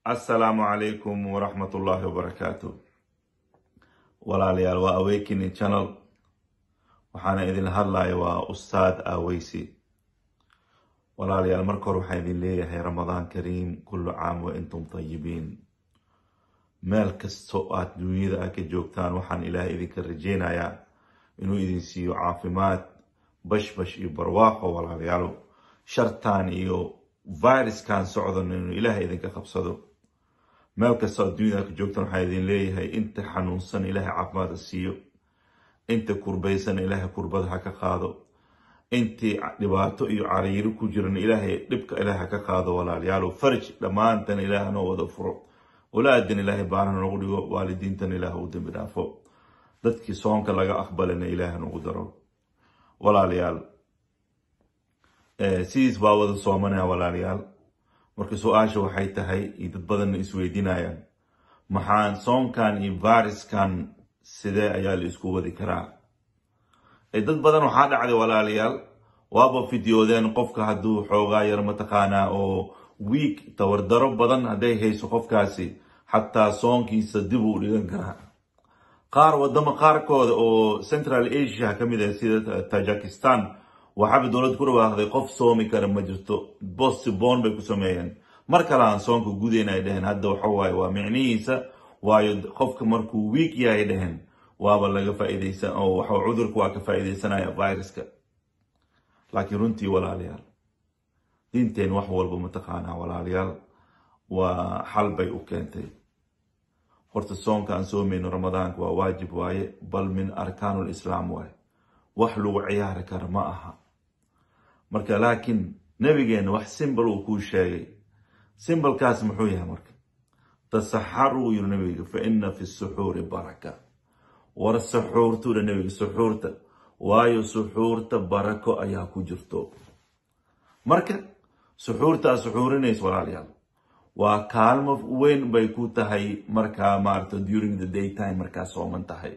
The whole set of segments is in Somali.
assalaamu calaykum waraxmatullaahi wabarakaatu walaalayaal waa awakening channel waxaana idin hadlaya waa ustaad aaweysi walaalayaal marka hore waxaan idin leeyahay ramadaan kariim kullu caam wa intum tayibiin meel kastoo aad duunyada a ka joogtaan waxaan ilaahay idinka rajeynayaa inuu idin siiyo caafimaad bashbash iyo barwaaqo walaalayaalo shartaan iyo viruskan socdan inuu ilaahay idinka qabsado meel kastoo aad duunyada a ka joogtaan waxaan idin leeyahay inta xanuunsan ilaahay caafimaada siiyo inta kurbaysan ilaahay kurbada ha ka qaado intii dhibaato iyo cariiro ku jiran ilaahay dhibka ilaah ha ka qaado walaalayaalo farj dhammaantan ilaah noo wada furo walaadan ilaahay baanaha noogu dhigo waalidiintan ilaah u dambi dhaafo dadkii soonka laga aqbalana ilaah nagu daro walaalayaal sidiis baa wada soomanaya walaalayaal marka su-aasha waxay tahay iyo dad badanna isweydiinayaan maxaan soonkan iyo viruskan sidee ayaa la isku wadi karaa dad badan waxaa dhacday walaalayaal waaba fideoodeen qofka hadduu xoogaa yar mataqaanaa oo wiig tawardaro badan hadday hayso qofkaasi xataa soonkiisa dib uu dhigan karaa qaar wadamo qaarkooda oo central asia ka mid ah sida tajikistan waxaaba dowlad ku dhawaaqday qof soomi kara ma jirto bostibon bay ku sameeyeen mar kale aan soonka gudayn ay dheheen hadda waxawaaye waa micnihiisa waayo qofka markuu wiig yahay dheheen waaba laga faaideysan oo waxa cudurka waa ka faaideysanaya viruska laakiin runtii walaalayaal diinteen wax walba mataqaanaa walaalayaal waa xal bay u keentay horta soonka aan soomayno ramadaanka waa waajib waaye bal min arkaanul islaam waaye wax lagu ciyaari kara ma aha marka laakiin nabigeena wax simbal uu kuu sheegay simbalkaas muxuu yahay marka tasaxaruu yiri nabiga fa ina fi suxuuri baraka war suxuurtuudha nabiga suxuurta waayo suxuurta barako ayaa ku jirto marka suxuurtaa suxuurinaysa walaalayaal waa kaalmo weyn bay ku tahay markaa maarata during the day time markaa sooman tahay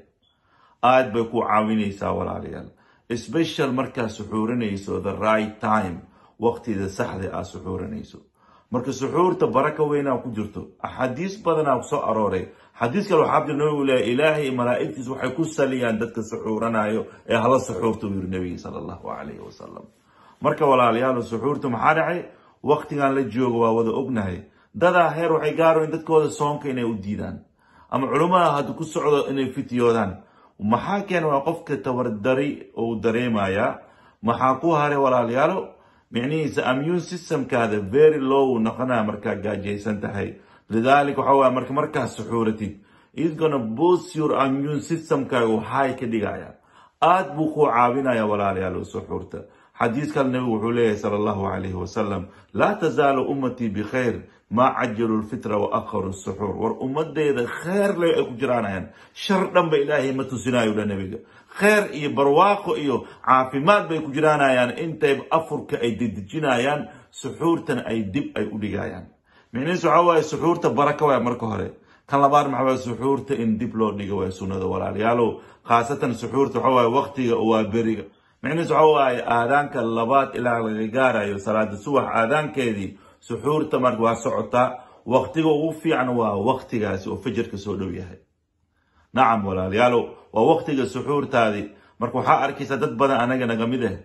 aad bay ku caawinaysaa walaalayaal special markaa suxuurinayso the right time waqtida saxda aad suxuurinayso marka suxuurta baraka weynaa ku jirto axaadiis badanaa soo arooray xadiis kale waxaa jir nabigu leeya ilaahay malaa'igtiis waxay ku saliyaan dadka suxuuranayo ee hala suxuurta uu yiri nabiga sala allahu calayhi wasalam marka walaalayaal suxuurta maxaa dhacay waqtigan la joogo waa wada ognahay dadaa heer waxay gaarayn dadkooda soonka inay u diidaan ama culimmada hadda ku socdo inay fityoodaan maxaa keena waa qofka tabardari ou dareemayaa maxaa ku haray walaalayaalo micnihiisa immune systemkaada very low noqonaa markaa gaajaysan tahay lidaalika waxa waye marka markaad suxuuratid is gonna boost your immune systemkaaga waxay ka dhigaya aad buu kuu caawinaya walaalayaal suxuurta xadiis kale nabigu wuxuu leeyahay sala allahu calayhi wasalam laa tazaalu ummatii bikhayr maa cajalu lfitra wa akharu suxuur war ummadeyda kheer le ay ku jiraanayaan shar dhanba ilaahay ma tusinayo dha nabiga kheer iyo barwaaqo iyo caafimaad bay ku jiraanayaan intay afurka ay dedejinayaan suxuurtan ay dib ay u dhigayaan micnihiis waxaa waaye suxuurta baraka waay marka hore kan labaad maxaa waaye suxuurta in dib loo dhigo waay sunnada walaalayaalow khaasatan suxuurta waxaa waaye waqtiga waa beriga micnihiis waxaa waaye aadaanka labaad ilaa laga gaarayo salaada subax aadaankeedii suxuurta marka waa socotaa waqtiga ugu fiican waa waqtigaasi oo fajarka soo dhow yahay nacam walaalayaalow waa waqtiga suxuurtaadii marka waxaa arkaysaa dad badan anaga naga mid ah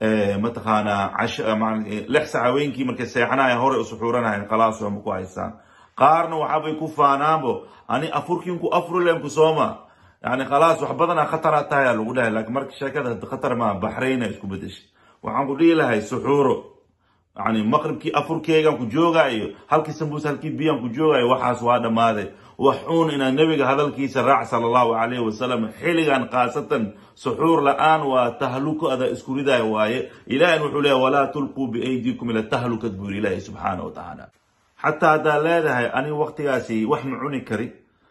mataqaanaa lix sac haweenkii markay seexanaya hore u suxuuranahayn khalaas ma ku haystaan qaarna waxaabay ku faanaanbo ani afurkiinku afrulenku sooma yani khalaas wax badana khatara tahay lagu dhahay laakiin marka sheekada khatar maa baxrayna isku bedeshay waxaan ku dhihi lahay suxuuro yani maqribkii afurkeegan ku joogaayo halkii sambuus halkii biyaan ku joogaayo waxaas waa dhammaaday wax uun inaa nebiga hadalkiisa raac sala allahu calayhi wasalam xilligan khaasatan suxuur la-aan waa tahluko ada isku ridaaya waaye ilaahina wuxuu leeyahy walaa tulquu biaydiikum ila tahlukad buu yiri ilaahi subxaana wa tacaala xataa haddaad leedahay ani waqtigaasi wax ma cuni kari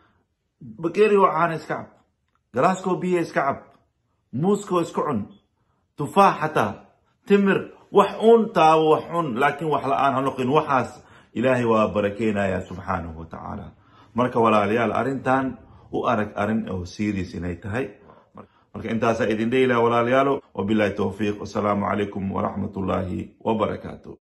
bakeeri waxaana iska cab galaaskoo biya iska cab muuskoo iska cun tufaax xataa timir wax un taabo wax cun laakiin wax la-aan ha noqin waxaas ilaahay waa barakeynaya subxaanahu wa tacaala marka walaalayaal arrintan u arag arrin oo serious inay tahay marka intaasaa idin dhehila walaalayaalo wabilahi towfiiq wasalaamu calaykum waraxmat ullaahi wabarakaatu